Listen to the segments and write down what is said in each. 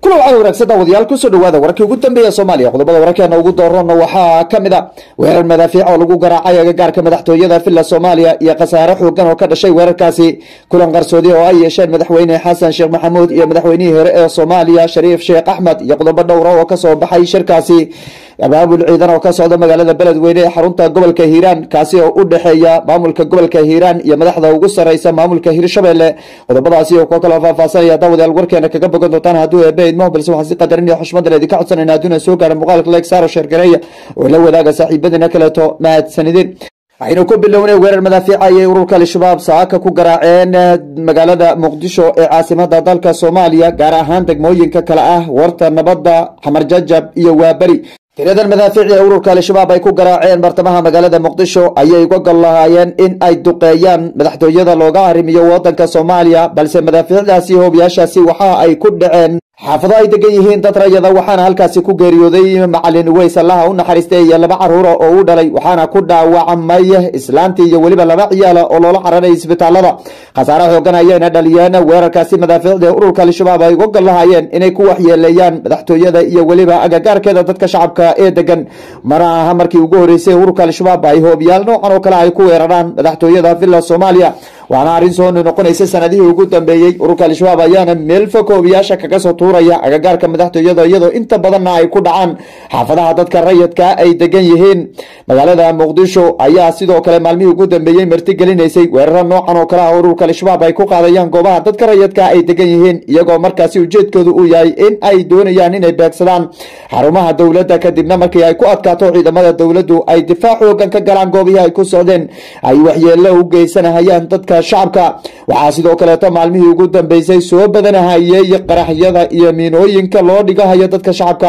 kulan waxaa wanaagsan daawadayaal kusoo dhawaada wararkii ugu dambeeya soomaaliya qodobada wararkeena ugu doorana waxaa ka mid a weerar madaafiic oo lagu garaacay agagaarka madaxtooyada villa soomaaliya iyo khasaare xoogan oo ka dhashay weerarkaasi kulan qarsoodi oo ay yeesheen madaxweyne xasan sheekh maxamuud iyo madaxweynihii hore ee soomaaliya shariif sheekh axmed iyo qodobo dhowra oo kasoo baxay shirkaasi abaabul ciidan oo ka socda magaalada beledweyne ee xarunta gobolka hiiraan kaasi oo u dhexeeya maamulka gobolka hiiraan iyo madaxda ugu sareysa maamulka hirshabelle qodobadaasi oo koo kaloo faahfaasanaya daawadayaal warkeena kaga bogan doontaan hadduu eebe idmo balse waxaan si qadarin iyo xushmadan idinka codsanayna hadduuna soo gaara muuqaalka leeg saaro sheergareeya oo la wadaaga saaxiibadiina kaleeto mahadsanidin waxaynu ku bilownay weerar madaafiica ayay ururka al-shabaab saaka ku garaaceen magaalada muqdisho ee caasimada dalka soomaaliya gaar ahaan degmooyinka kale ah warta nabadda xamar jajab iyo waaberi tiradan madaafiici ee ururka al-shabaab ay ku garaaceen bartamaha magaalada muqdisho ayay uga gol lahaayeen in ay duqeeyaan madaxtooyada looga arrimiyo wadanka soomaaliya balse madaafiicdaasi hoobiyaashaasi waxa ay ku dhaceen xaafado ay degan yihiin dad rayada waxaana halkaasi ku geeriyooday macalin weys allaha u naxariistay iyo laba caruura oo u dhalay waxaana ku dhaawacmay islaantii iyo weliba laba ciyaala oo loola cararay isbitaalada khasaare xoogan ayayna dhaliyeen weerarkaasi madaafiicda ee ururka al-shabaab ay uga gol lahaayeen inay ku waxyeeleeyaan madaxtooyada iyo weliba agagaarkeeda dadka shacabka ee degan mana aha markii ugu horeysay ururka al-shabaab ay hoobiyaal noocan oo kale ay ku weeraraan madaxtooyada villa soomaaliya waxaana arrin soo noqonaysa sanadihii ugu dambeeyey ururka al-shabaab ayaana meel fog hoobiyaasha kaga soo tuuraya agagaarka madaxtooyada iyadoo inta badanna ay ku dhacaan xaafadaha dadka rayidka ay degan yihiin magaalada muqdisho ayaa sidoo kale maalmihii ugu dambeeyey martigelinaysay weeraro noocan oo kale ah ururka al-shabaab ay ku qaadayaan goobaha dadka rayidka ay degan yihiin iyagoo markaasi ujeedkoodu uu yahay in ay doonayaan inay beegsadaan xarumaha dowladda kadibna markii ay ku adkaato ciidamada dowladdu ay difaac xoogan ka galaan goobihii ay ku socdeen ay waxyeelo u geysanahayaan dadka shacabka waxaa sidoo kaleeto maalmihii ugu dambeysay soo badanahayey qaraxyada iyo miinooyinka loo dhigahayo dadka shacabka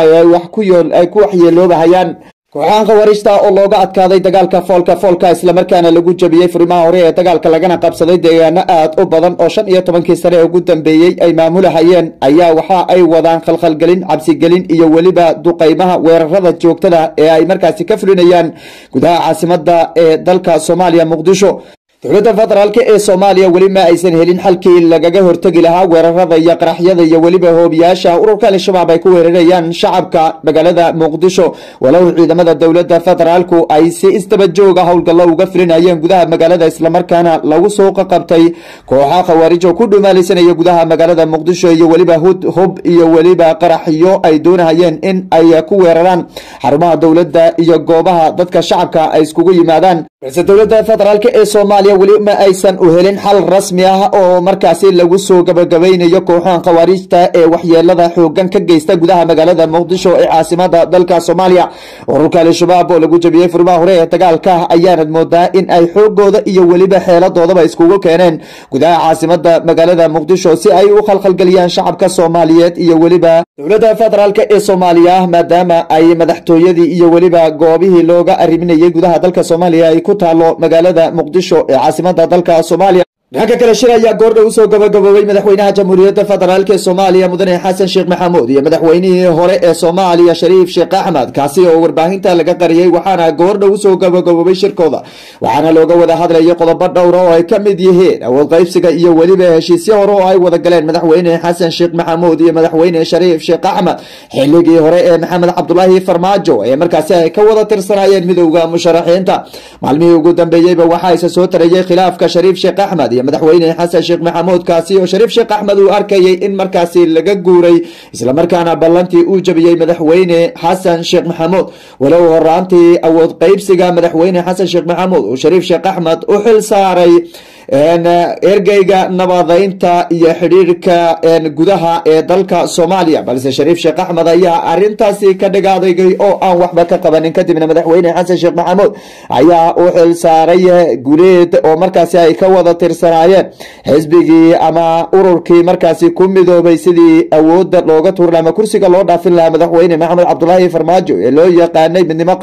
ay ku waxyeeloobahayaan kooxahan khawaariijta oo looga adkaaday dagaalka foolka foolka islamarkaana lagu jabiyey furimaha hore ee dagaalka lagana qabsaday deegaano aad u badan oo shan iyo tobankii sane ee ugu dambeeyey ay maamulahayeen ayaa waxa ay wadaan khalkhalgelin cabsigelin iyo weliba duqeymaha weerarada joogtada ee ay markaasi ka fulinayaan gudaha caasimada ee dalka soomaaliya muqdisho dowladda federaalk ee soomaaliya weli ma aysan helin xalkii lagaga hortegi lahaa weerarada iyo qaraxyada iyo weliba hoobiyaasha ururka al-shabaab ay ku weerarayaan shacabka magaalada muqdisho walow ciidamada dowladda federaalku ay si isdaba jooga howlgallo uga filinayeen gudaha magaalada islamarkaana lagu soo qaqabtay kooxa khawaarijo ku dhumaalaysanaya gudaha magaalada muqdisho iyo weliba hub iyo weliba qaraxyo ay doonahayeen in ay ku weeraraan xarumaha dowladda iyo goobaha dadka shacabka ay iskugu yimaadaan balse dowladda federaalk ee soomaaliya weli ma aysan u helin xal rasmi ah oo markaasi lagu soo gabagabaynayo kooxahan khawaariijta ee waxyeelada xoogan ka geysta gudaha magaalada muqdisho ee caasimada dalka soomaaliya ururka al-shabaab oo lagu jabiyey furimaha hore ee dagaalka ayaanad moodaa in ay xoogooda iyo weliba xeeladoodaba iskugu keeneen gudaha caasimada magaalada muqdisho si ay u khalkhalgeliyaan shacabka soomaaliyeed iyo weliba dowladda federaalk ee soomaaliya maadaama ay madaxtooyadii iyo weliba goobihii looga arriminayay gudaha dalka soomaaliya ay ku taalo magaalada muqdisho ee caasimada dalka soomaaliya dhanka kale shir ayaa goordha usoo gabagaboobay madaxweynaha jamhuuriyadda federaalk ee soomaaliya mudane xasan sheekh maxamuud iyo madaxweynihii hore ee soomaaliya shariif sheekh axmed kaasi oo warbaahinta laga qariyey waxaana goordha usoo gabagaboobay shirkooda waxaana looga wada hadlayay qodobo dhowra oo ay ka mid yihiin awood qaybsiga iyo weliba heshiisyo hore oo ay wada galeen madaxweyne xasan sheekh maxamuud iyo madaxweyne shariif sheekh axmed xilligii hore ee maxamed cabdulaahi farmaajo ee markaasi ay ka wada tirsanaayeen midowda musharaxiinta maalmihii ugu dambeeyeyba waxaa isa soo tarayay khilaafka shariif sheekh axmed madaxweyne xasan sheekh maxamuud kaasi oo shariif sheekh axmed uu arkayay in markaasi laga guuray islamarkaana ballantii uu jabiyey madaxweyne xasan sheekh maxamuud walow horaantii awood qaybsiga madaxweyne xasan sheekh maxamuud uu shariif sheekh axmed u xil saaray ergeyga nabadeynta iyo xidhiirka gudaha ee dalka soomaaliya balse shariif sheekh axmed ayaa arintaasi ka dhagaadaygay oo aan waxba ka qabanin kadibna madaxweyne xasan sheekh maxamuud ayaa u xil saaray guleed oo markaasi ay ka wada tirsanaayeen xisbigii ama ururkii markaasi ku midoobay sidii awooda looga tuuri laha ama kursiga loo dhaafin lahaa madaxweyne maxamed cabdulaahi farmaajo ee loo yaqaanay midnimo qaran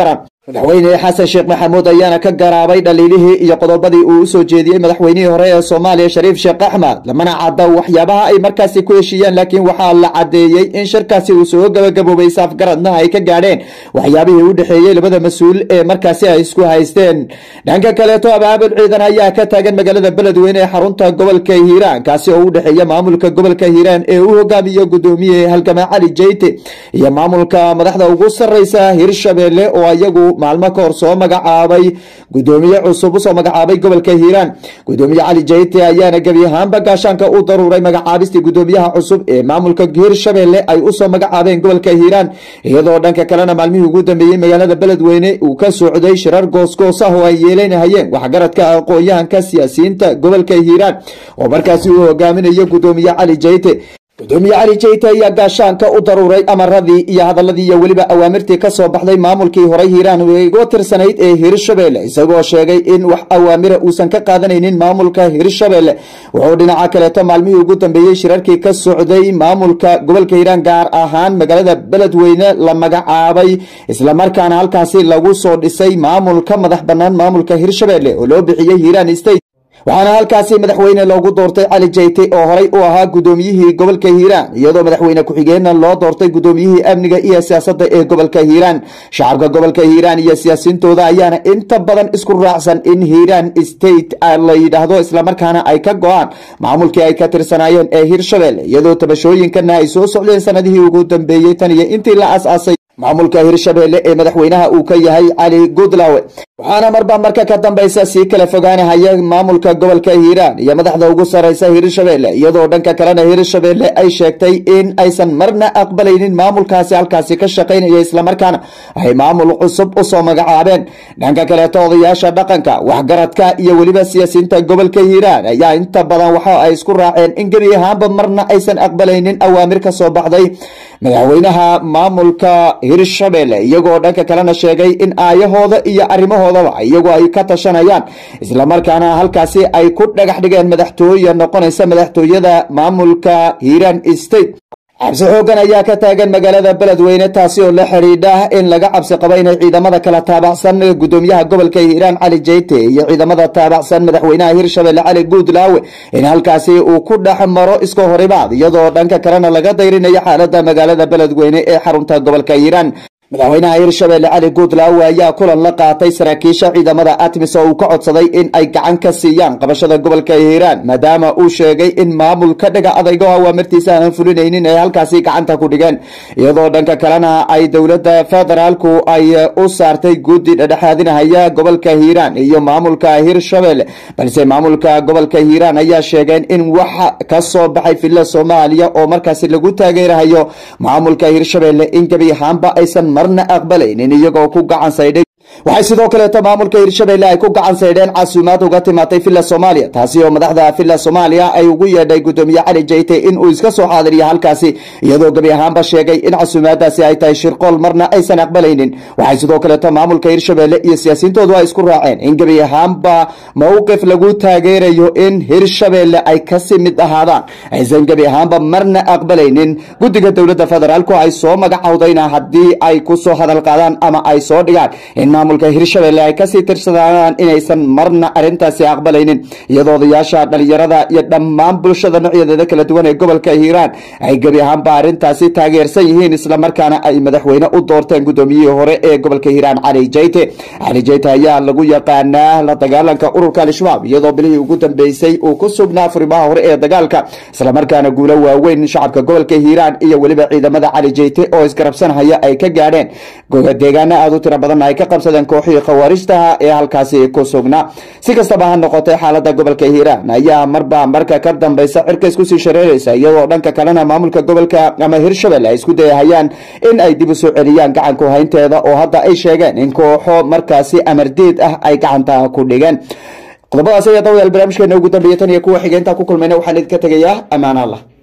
madaxweyne xasan sheekh maxamuud ayaana ka garaabay dhaliilihii iyo qodobadii uu usoo jeediyey madaxweynihii hore ee soomaaliya shariif sheekh axmed lamana cadda waxyaabaha ay markaasi ku heshiiyeen laakiin waxaa la cadeeyey in shirkaasi uu soo gabagaboobay saafgaradna ay ka gaadheen waxyaabihii u dhexeeyey labada mas-uul ee markaasi ay isku haysteen dhanka kaleeto abaabul ciidan ayaa ka taagan magaalada beledweyne ee xarunta gobolka hiiraan kaasi oo u dhexeeya maamulka gobolka hiiraan ee uu hogaamiyo gudoomiye halgama cali jeyte iyo maamulka madaxda ugu sareysa hirshabelle oo iyagu maalmo ka hor soo magacaabay gudoomiye cusub usoo magacaabay gobolka hiiraan gudoomiye cali jeyte ayaana gebi ahaanba gaashaanka u daruuray magacaabistii gudoomiyaha cusub ee maamulka hirshabelle ay usoo magacaabeen gobolka hiiraan iyadoo dhanka kalena maalmihii ugu dambeeyey magaalada beledweyne uu ka socday shirar goosgoos ah oo ay yeelanahayeen waxgaradka aqoon-yahanka siyaasiyiinta gobolka hiiraan oo markaasi uu hogaaminayo gudoomiye cali jeyte gudoomiye cali jeyte ayaa gaashaanka u daruuray amaradii iyo hadaladii iyo weliba awaamirtii kasoo baxday maamulkii horey hiiraan uga tirsanayd ee hirshabelle isagoo sheegay in wax awaamira uusan ka qaadanaynin maamulka hirshabelle wuxuu dhinaca kaleeto maalmihii ugu dambeeyey shirarkii ka socday maamulka gobolka hiiraan gaar ahaan magaalada beledweyne la magacaabay islamarkaana halkaasi lagu soo dhisay maamul ka madax banaan maamulka hirshabelle oo loo bixiyey hiiraan state waxaana halkaasi madaxweyne loogu doortay cali jeyte oo horay u ahaa gudoomiyihii gobolka hiiraan iyadoo madaxweyne ku-xigeenna loo doortay gudoomiyihii amniga iyo siyaasadda ee gobolka hiiraan shacabka gobolka hiiraan iyo siyaasiyiintooda ayaana inta badan isku raacsan in hiiraan state la yidhaahdo islamarkaana ay ka go-aan maamulkii ay ka tirsanaayeen ee hirshabelle iyadoo tabashooyinkana ay soo socdeen sanadihii ugu dambeeyey tan iyo intii la as-aasay maamulka hirshabelle ee madaxweynaha uu ka yahay cali goodlawe waxaana marba marka ka dambaysa sii kala fogaanahaya maamulka gobolka hiiraan iyo madaxda ugu sareysa hirshabelle iyadoo dhanka kalena hirshabelle ay sheegtay in aysan marna aqbalaynin maamulkaasi halkaasi ka shaqaynaya islamarkaana ay maamul cusub usoo magacaabeen dhanka kaleeto odayaasha dhaqanka waxgaradka iyo weliba siyaasiyiinta gobolka hiiraan ayaa inta badan waxa ay isku raaceen in gebi ahaanba marna aysan aqbalaynin awaamir ka soo baxday madaxweynaha maamulka hirshabelle iyagoo dhanka kalena sheegay in aayahooda iyo arrimahoodaba iyagoo ay ka tashanayaan islamarkaana halkaasi ay ku dhagax dhigeen madaxtooye noqonaysa madaxtooyada maamulka hiiraan state cabsi xoogan ayaa ka taagan magaalada beledweyne taasi oo la xidhiidha in laga cabsi qabo inay ciidamada kala taabacsan gudoomiyaha gobolka hiiraan cali jeyte iyo ciidamada taabacsan madaxweynaha hirshabelle cali guudlaawe in halkaasi uu ku dhex maro iska horimaad iyadoo dhanka kalena laga dayrinayo xaalada magaalada beledweyne ee xarunta gobolka hiiraan madaxweynaha hirshabelle cali guudlaawe ayaa kulan la qaatay saraakiisha ciidamada atmis oo uu ka codsaday in ay gacan ka siiyaan qabashada gobolka hiiraan maadaama uu sheegay in maamul ka dhiga adaygo awaamirtiisa aanan fulinaynin ay halkaasi gacanta ku dhigeen iyadoo dhanka kalena ay dowladda federaalku ay u saartay guddi dhedhexaadinahaya gobolka hiiraan iyo maamulka hirshabelle balse maamulka gobolka hiiraan ayaa sheegeen in waxa ka soo baxay filla soomaaliya oo markaasi lagu taageerahayo maamulka hirshabelle in gebi ahaanba aysan marna aqbalaynin iyagoo ku gacan saydhay waxay sidoo kaleeto maamulka hirshabelle ay ku gacan saydheen casuumaad uga timaatay villa soomaaliya taasi oo madaxda villa soomaaliya ay ugu yeedhay gudoomiye cali jeyte in uu iska soo xaadiriyo halkaasi iyadoo gebi ahaanba sheegay in casuumaadaasi ay tahay shirqool marna aysan aqbalaynin waxay sidoo kaleeto maamulka hirshabelle iyo siyaasiyiintoodu ay isku raaceen in gebi ahaanba mowqif lagu taageerayo in hirshabelle ay kasii mid ahaadaan aysan gebi ahaanba marna aqbalaynin guddiga dowladda federaalku ay soo magacowdayna haddii ay kusoo hadal qaadaan ama ay soo dhigaan in maamulka hirshabelle ay kasii tirsadaan inaysan marna arintaasi aqbalaynin iyadoo odayaasha dhalinyarada iyo dhammaan bulshada noocyadeeda kala duwan ee gobolka hiiraan ay gebi ahaanba arintaasi taageersan yihiin islamarkaana ay madaxweyne u doorteen gudoomiyihii hore ee gobolka hiiraan cali jeyte cali jeyte ayaa lagu yaqaanaa la dagaalanka ururka al-shabaab iyadoo bilihii ugu dambeysay uu ku sugnaa furimaha hore ee dagaalka islamarkaana guulo waaweyn shacabka gobolka hiiraan iyo weliba ciidamada cali jeyte oo isgarabsanhaya ay ka gaadheen deegaano aada u tiro badan ay ka qabsadeen kooxihii khawaarijtaha ee halkaasi ku sugnaa si kastaba ha noqotay xaalada gobolka hiiraan ayaa marba marka ka dambeysa cirka iskusii shareeraysa iyadoo dhanka kalena maamulka gobolka ama hirshabelle ay isku dayahayaan in ay dib u soo celiyaan gacanku haynteeda oo hadda ay sheegeen in kooxo markaasi amardiid ah ay gacanta ku dhigeen qodobadaas ayaa dawadaal barnaamijkeena ugu dambeeya tan iyo kuwa xigeentaa ku kulmayna waxaan idinka tegayaa ammaan allah